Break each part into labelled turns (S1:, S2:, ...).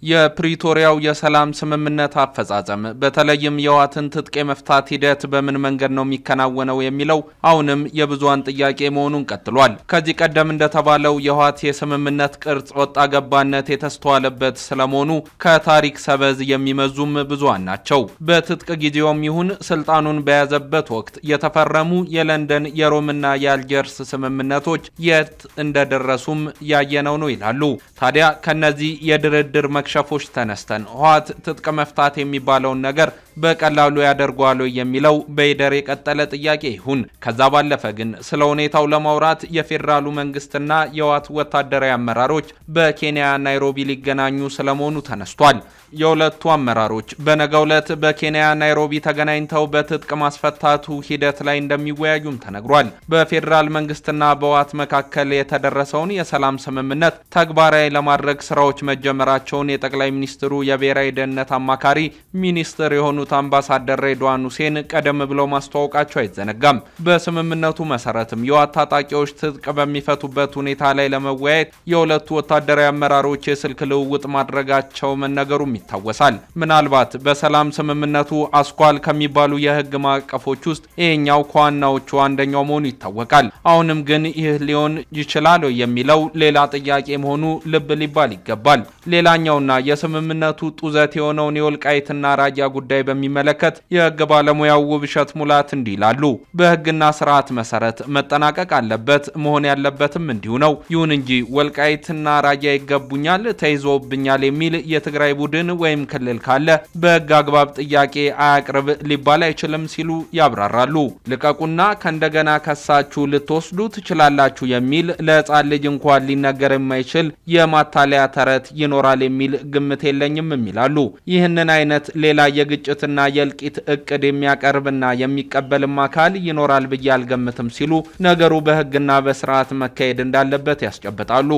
S1: የፕሪቶሪያው የሰላም ስምምነት አፈጻጸም በተለይም የህወሓትን ትጥቅ የመፍታት ሂደት በምን መንገድ ነው የሚከናወነው የሚለው አሁንም የብዙሃን ጥያቄ መሆኑን ቀጥሏል። ከዚህ ቀደም እንደተባለው የህወሓት የስምምነት ቅርጽ ወጣ ገባነት የተስተዋለበት ስለመሆኑ ከታሪክ ሰበዝ የሚመዙም ብዙሃን ናቸው። በትጥቅ ጊዜውም ይሁን ስልጣኑን በያዘበት ወቅት የተፈረሙ የለንደን የሮምና የአልጀርስ ስምምነቶች የት እንደደረሱም ያየነው ነው ይላሉ። ታዲያ ከነዚህ የድርድር መክሸፎች ተነስተን ህወሓት ትጥቅ መፍታት የሚባለውን ነገር በቀላሉ ያደርገዋል የሚለው በይደር የቀጠለ ጥያቄ ይሁን። ከዛ ባለፈ ግን ስለ ሁኔታው ለማውራት የፌዴራሉ መንግስትና የህወሓት ወታደራዊ አመራሮች በኬንያ ናይሮቢ ሊገናኙ ስለመሆኑ ተነስቷል። የሁለቱ አመራሮች በነገው ዕለት በኬንያ ናይሮቢ ተገናኝተው በትጥቅ ማስፈታቱ ሂደት ላይ እንደሚወያዩም ተነግሯል። በፌዴራል መንግስትና በህወሓት መካከል የተደረሰውን የሰላም ስምምነት ተግባራዊ ለማድረግ ስራዎች መጀመራቸውን የጠቅላይ ሚኒስትሩ የብሔራዊ ደህንነት አማካሪ ሚኒስትር የሆኑት አምባሳደር ሬድዋን ሁሴን ቀደም ብለው ማስተዋወቃቸው አይዘነጋም። በስምምነቱ መሰረትም የህወሓት ታጣቂዎች ትጥቅ በሚፈቱበት ሁኔታ ላይ ለመወያየት የሁለቱ ወታደራዊ አመራሮች የስልክ ልውውጥ ማድረጋቸው መነገሩም ይታወሳል። ምናልባት በሰላም ስምምነቱ አስኳል ከሚባሉ የህግ ማዕቀፎች ውስጥ ይሄኛው ከዋናዎቹ አንደኛው መሆኑ ይታወቃል። አሁንም ግን ይህ ሊሆን ይችላል የሚለው ሌላ ጥያቄ መሆኑ ልብ ሊባል ይገባል። ሌላኛውና የስምምነቱ ጡዘት የሆነውን የወልቃይትና ራያ ጉዳይ በሚመለከት የህግ ባለሙያው ውብሸት ሙላት እንዲህ ይላሉ። በህግና ስርዓት መሰረት መጠናቀቅ አለበት፣ መሆን ያለበትም እንዲሁ ነው። ይሁን እንጂ ወልቃይትና ራያ ይገቡኛል፣ ተይዞብኛል የሚል የትግራይ ቡድን ወይም ክልል ካለ በህግ አግባብ ጥያቄ አያቅርብ ሊባል አይችልም ሲሉ ያብራራሉ። ልቀቁና ከእንደገና ከሳችሁ ልትወስዱ ትችላላችሁ የሚል ለህፃን ልጅ እንኳን ሊነገር የማይችል የማታለያ ተረት ይኖራል የሚል ግምት የለኝም የሚላሉ። ይህንን አይነት ሌላ የግጭትና የእልቂት እቅድ የሚያቀርብና የሚቀበልም አካል ይኖራል ብዬ አልገምትም ሲሉ ነገሩ በህግና በስርዓት መካሄድ እንዳለበት ያስጨብጣሉ።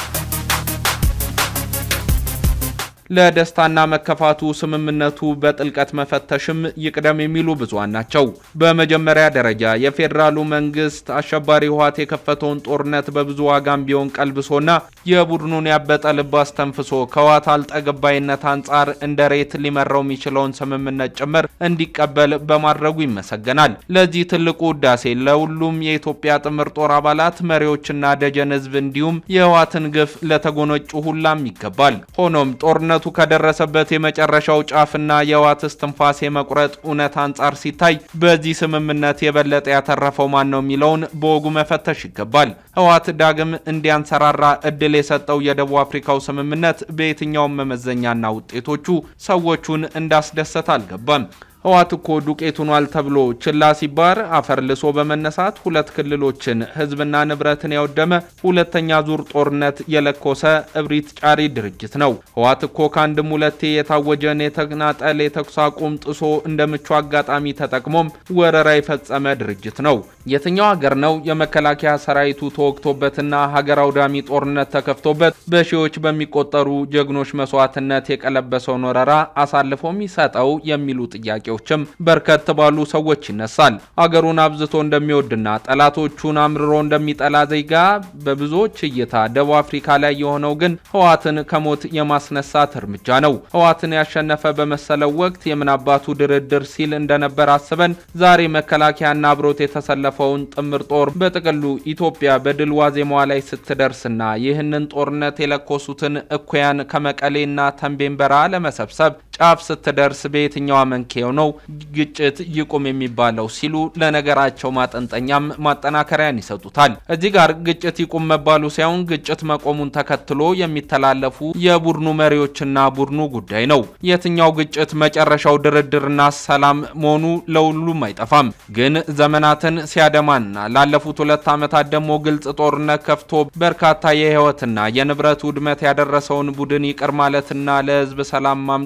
S1: ለደስታና መከፋቱ ስምምነቱ በጥልቀት መፈተሽም ይቅደም የሚሉ ብዙሃን ናቸው። በመጀመሪያ ደረጃ የፌዴራሉ መንግስት አሸባሪ ህወሓት የከፈተውን ጦርነት በብዙ ዋጋም ቢሆን ቀልብሶና የቡድኑን ያበጠ ልብ አስተንፍሶ ከህወሓት አልጠገባይነት አንጻር እንደ ሬት ሊመራው የሚችለውን ስምምነት ጭምር እንዲቀበል በማድረጉ ይመሰገናል። ለዚህ ትልቁ ውዳሴ ለሁሉም የኢትዮጵያ ጥምር ጦር አባላት መሪዎችና ደጀን ህዝብ እንዲሁም የህወሓትን ግፍ ለተጎነጩ ሁላም ይገባል። ሆኖም ጦርነቱ ከደረሰበት የመጨረሻው ጫፍና የህወሓት እስትንፋስ የመቁረጥ እውነት አንጻር ሲታይ በዚህ ስምምነት የበለጠ ያተረፈው ማን ነው የሚለውን በወጉ መፈተሽ ይገባል። ህወሓት ዳግም እንዲያንሰራራ እድል የሰጠው የደቡብ አፍሪካው ስምምነት በየትኛውም መመዘኛና ውጤቶቹ ሰዎቹን እንዳስደሰት አልገባም። ህወሓት እኮ ዱቄት ሆኗል ተብሎ ችላ ሲባር አፈር ልሶ በመነሳት ሁለት ክልሎችን ህዝብና ንብረትን ያወደመ ሁለተኛ ዙር ጦርነት የለኮሰ እብሪት ጫሪ ድርጅት ነው። ህወሓት እኮ ከአንድም ሁለቴ የታወጀን የተናጠል የተኩስ አቁም ጥሶ እንደ ምቹ አጋጣሚ ተጠቅሞም ወረራ የፈጸመ ድርጅት ነው። የትኛው ሀገር ነው የመከላከያ ሰራዊቱ ተወግቶበትና ሀገር አውዳሚ ጦርነት ተከፍቶበት በሺዎች በሚቆጠሩ ጀግኖች መስዋዕትነት የቀለበሰውን ወረራ አሳልፎ የሚሰጠው የሚሉ ጥያቄ ችም በርከት ባሉ ሰዎች ይነሳል። አገሩን አብዝቶ እንደሚወድና ጠላቶቹን አምርሮ እንደሚጠላ ዜጋ በብዙዎች እይታ ደቡብ አፍሪካ ላይ የሆነው ግን ህወሓትን ከሞት የማስነሳት እርምጃ ነው። ህወሓትን ያሸነፈ በመሰለው ወቅት የምናባቱ ድርድር ሲል እንደነበር አስበን ዛሬ መከላከያና አብሮት የተሰለፈውን ጥምር ጦር በጥቅሉ ኢትዮጵያ በድል ዋዜማዋ ላይ ስትደርስና ይህንን ጦርነት የለኮሱትን እኩያን ከመቀሌና ተንቤን በረሃ ለመሰብሰብ ጫፍ ስትደርስ በየትኛው አመንኬው ነው ግጭት ይቁም የሚባለው ሲሉ ለነገራቸው ማጠንጠኛም ማጠናከሪያን ይሰጡታል። እዚህ ጋር ግጭት ይቁም መባሉ ሳይሆን ግጭት መቆሙን ተከትሎ የሚተላለፉ የቡድኑ መሪዎችና ቡድኑ ጉዳይ ነው። የትኛው ግጭት መጨረሻው ድርድርና ሰላም መሆኑ ለሁሉም አይጠፋም። ግን ዘመናትን ሲያደማና ላለፉት ሁለት ዓመታት ደግሞ ግልጽ ጦርነት ከፍቶ በርካታ የህይወትና የንብረት ውድመት ያደረሰውን ቡድን ይቅር ማለትና ለህዝብ ሰላም ማምጣት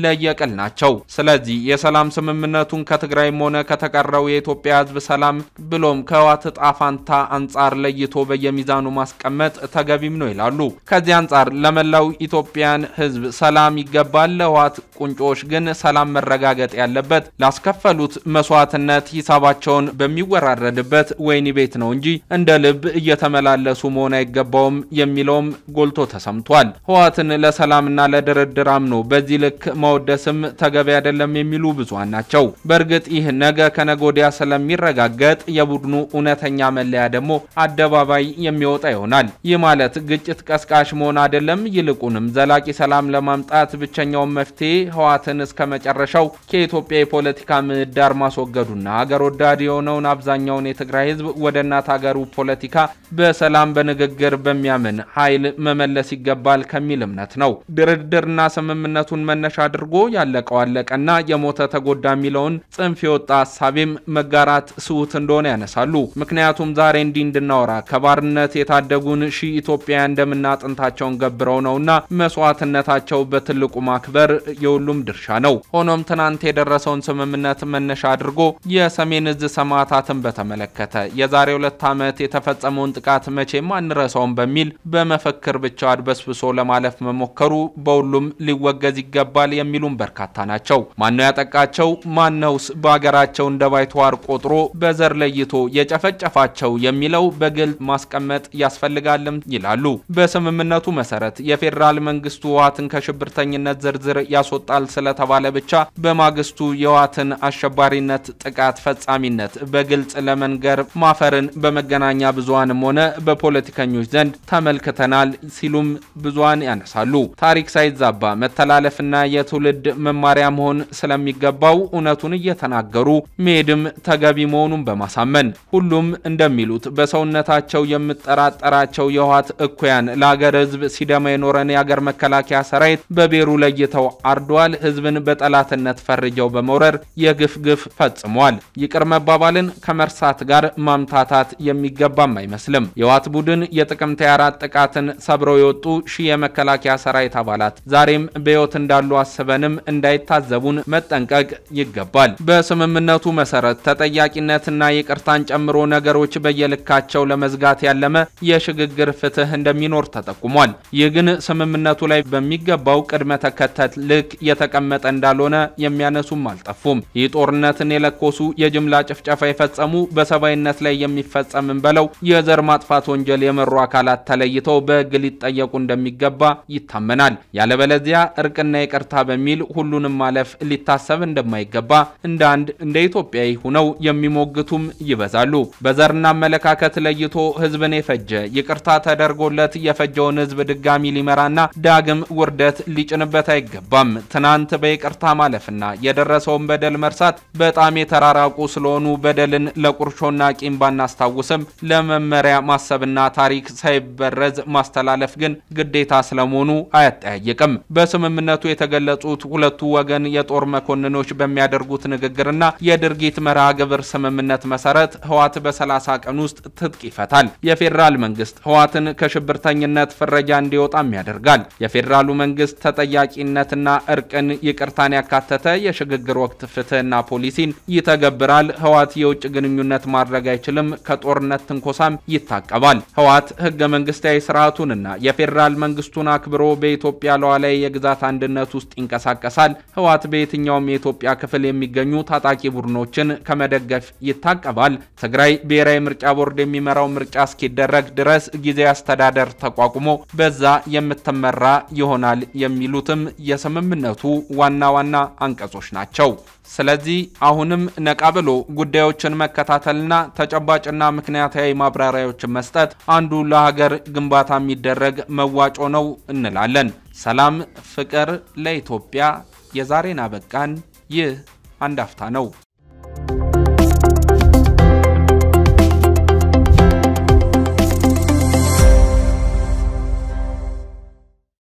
S1: ለየቅል ናቸው። ስለዚህ የሰላም ስምምነቱን ከትግራይም ሆነ ከተቀረው የኢትዮጵያ ሕዝብ ሰላም ብሎም ከህወሓት ዕጣ ፈንታ አንጻር ለይቶ በየሚዛኑ ማስቀመጥ ተገቢም ነው ይላሉ። ከዚህ አንጻር ለመላው ኢትዮጵያን ሕዝብ ሰላም ይገባል። ለህወሓት ቁንጮዎች ግን ሰላም መረጋገጥ ያለበት ላስከፈሉት መስዋዕትነት ሂሳባቸውን በሚወራረድበት ወህኒ ቤት ነው እንጂ እንደ ልብ እየተመላለሱ መሆን አይገባውም የሚለውም ጎልቶ ተሰምቷል። ህወሓትን ለሰላምና ለድርድር አምኖ በዚህ ልክ መወደስም ተገቢ አይደለም የሚሉ ብዙሃን ናቸው። በእርግጥ ይህ ነገ ከነገ ወዲያ ስለሚረጋገጥ የቡድኑ እውነተኛ መለያ ደግሞ አደባባይ የሚወጣ ይሆናል። ይህ ማለት ግጭት ቀስቃሽ መሆን አይደለም። ይልቁንም ዘላቂ ሰላም ለማምጣት ብቸኛውን መፍትሄ ህወሓትን እስከ መጨረሻው ከኢትዮጵያ የፖለቲካ ምህዳር ማስወገዱና ሀገር ወዳድ የሆነውን አብዛኛውን የትግራይ ህዝብ ወደ እናት ሀገሩ ፖለቲካ በሰላም በንግግር በሚያምን ኃይል መመለስ ይገባል ከሚል እምነት ነው። ድርድርና ስምምነቱን መነሻ አድርጎ ያለቀው አለቀና የሞተ ተጎዳ የሚለውን ጽንፍ የወጣ ሀሳቤም መጋራት ስሁት እንደሆነ ያነሳሉ። ምክንያቱም ዛሬ እንዲህ እንድናወራ ከባርነት የታደጉን ሺህ ኢትዮጵያውያን ደምና አጥንታቸውን ገብረው ነውና መስዋዕትነታቸው በትልቁ ማክበር የሁሉም ድርሻ ነው። ሆኖም ትናንት የደረሰውን ስምምነት መነሻ አድርጎ የሰሜን እዝ ሰማዕታትን በተመለከተ የዛሬ ሁለት ዓመት የተፈጸመውን ጥቃት መቼም አንረሳውም በሚል በመፈክር ብቻ አድበስብሶ ለማለፍ መሞከሩ በሁሉም ሊወገዝ ይገባል የሚሉም በርካታ ናቸው። ማነው ያጠቃቸው? ማነውስ በሀገራቸው እንደ ባይተዋር ቆጥሮ በዘር ለይቶ የጨፈጨፋቸው የሚለው በግልጽ ማስቀመጥ ያስፈልጋልም ይላሉ። በስምምነቱ መሰረት የፌዴራል መንግስቱ ህወሓትን ከሽብርተኝነት ዝርዝር ያስወጣል ስለተባለ ብቻ በማግስቱ የህወሓትን አሸባሪነት ጥቃት ፈጻሚነት በግልጽ ለመንገር ማፈርን በመገናኛ ብዙሃንም ሆነ በፖለቲከኞች ዘንድ ተመልክተናል ሲሉም ብዙሃን ያነሳሉ። ታሪክ ሳይዛባ መተላለፍና የትውልድ መማሪያ መሆን ስለሚገባው እውነቱን እየተናገሩ መሄድም ተገቢ መሆኑን በማሳመን ሁሉም እንደሚሉት በሰውነታቸው የምጠራጠራቸው የህወሓት እኩያን ለሀገር ህዝብ ሲደማ የኖረን የሀገር መከላከያ ሰራዊት በቤሩ ለይተው አርዷል። ህዝብን በጠላትነት ፈርጀው በመውረር የግፍ ግፍ ፈጽሟል። ይቅር መባባልን ከመርሳት ጋር ማምታታት የሚገባም አይመስልም። የህወሓት ቡድን የጥቅምት 24 ጥቃትን ሰብረው የወጡ ሺህ የመከላከያ ሰራዊት አባላት ዛሬም በህይወት እንዳሉ አስበንም እንዳይታዘቡን መጠንቀቅ ይገባል። በስምምነቱ መሰረት ተጠያቂነትና ይቅርታን ጨምሮ ነገሮች በየልካቸው ለመዝጋት ያለመ የሽግግር ፍትህ እንደሚኖር ተጠቁሟል። ይህ ግን ስምምነቱ ላይ በሚገባው ቅድመ ተከተል ልክ የተቀመጠ እንዳልሆነ የሚያነሱም አልጠፉም። ይህ ጦርነትን የለኮሱ የጅምላ ጭፍጨፋ የፈጸሙ በሰብአዊነት ላይ የሚፈጸምን በለው የዘር ማጥፋት ወንጀል የመሩ አካላት ተለይተው በህግ ሊጠየቁ እንደሚገባ ይታመናል። ያለበለዚያ እርቅና ይቅርታ በሚል ሁሉንም ማለፍ ሊታሰብ እንደማይገባ እንደ አንድ እንደ ኢትዮጵያዊ ሁነው የሚሞግቱም ይበዛሉ። በዘርና አመለካከት ለይቶ ህዝብን የፈጀ ይቅርታ ተደርጎለት የፈጀውን ህዝብ ድጋሚ ሊመራና ዳግም ውርደት ሊጭንበት አይገባም። ትናንት በይቅርታ ማለፍና የደረሰውን በደል መርሳት በጣም የተራራቁ ስለሆኑ በደልን ለቁርሾና ቂም ባናስታውስም ለመመሪያ ማሰብና ታሪክ ሳይበረዝ ማስተላለፍ ግን ግዴታ ስለመሆኑ አያጠያይቅም። በስምምነቱ የተገለጹት ሁለቱ ወገን የጦር መኮንኖች በሚያደርጉት ንግግርና የድርጊት መርሃ ግብር ስምምነት መሰረት ህወሓት በ30 ቀን ውስጥ ትጥቅ ይፈታል። የፌዴራል መንግስት ህወሓትን ከሽብርተኝነት ፍረጃ እንዲወጣም ያደርጋል። የፌዴራሉ መንግስት ተጠያቂነትና እርቅን፣ ይቅርታን ያካተተ የሽግግር ወቅት ፍትህና ፖሊሲን ይተገብራል። ህወሓት የውጭ ግንኙነት ማድረግ አይችልም። ከጦርነት ትንኮሳም ይታቀባል። ህወሓት ህገ መንግስታዊ ስርዓቱንና የፌዴራል መንግስቱን አክብሮ በኢትዮጵያ ሉዓላዊ የግዛት አንድነት ውስጥ ይንቀሳቀሳል። ህወሓት በየትኛውም የኢትዮጵያ ክፍል የሚገኙ ታጣቂ ቡድኖችን ከመደገፍ ይታቀባል። ትግራይ ብሔራዊ ምርጫ ቦርድ የሚመራው ምርጫ እስኪደረግ ድረስ ጊዜያዊ አስተዳደር ተቋቁሞ በዛ የምትመራ ይሆናል የሚሉትም የስምምነቱ ዋና ዋና አንቀጾች ናቸው። ስለዚህ አሁንም ነቃ ብሎ ጉዳዮችን መከታተልና ተጨባጭና ምክንያታዊ ማብራሪያዎችን መስጠት አንዱ ለሀገር ግንባታ የሚደረግ መዋጮ ነው እንላለን። ሰላም፣ ፍቅር ለኢትዮጵያ። የዛሬን አበቃን። ይህ አንድ አፍታ ነው።